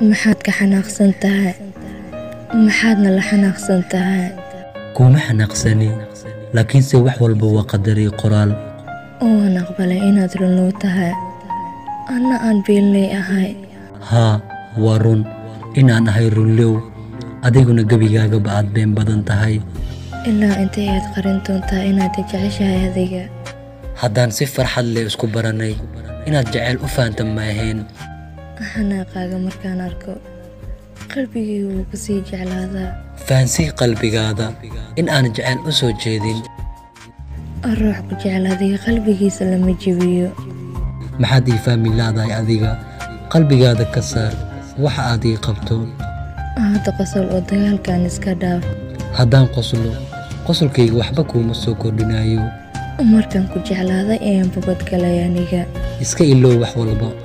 maxaad ka xanaaqsan tahay maxaadna la xanaaqsan tahay kuma xanaaqsani laakiinse wax walba waa qadaray qoraal waan aqbalay inaad runlow tahay anna aan biilley ahay haa waa run inaan ahay runlow adiguna gebigaagaba aad been badan tahay ilaa intay aad qarin doontaa inaad jeceshahay adiga haddaan si farxad leh isku barannay inaad jeceyl u fahamta ma ahayn xanaaqaaga markaan arko qalbigaygu wuu ku sii jeclaadaa fahansii qalbigaada in aan jeceyl u soo jeedin ruux ku jeclaadiga qalbigiisa lama jebiyo maxaad ii fahmi laadahay adiga qalbigaada ka saar waxa aad ii qabto hadda qosol oo dagaalkan iska dhaaf haddaan qoslo qosolkayga waxba kuuma soo kordhinayo markaan ku jeclaaday ayaan babadgalay aniga iska ilow wax walba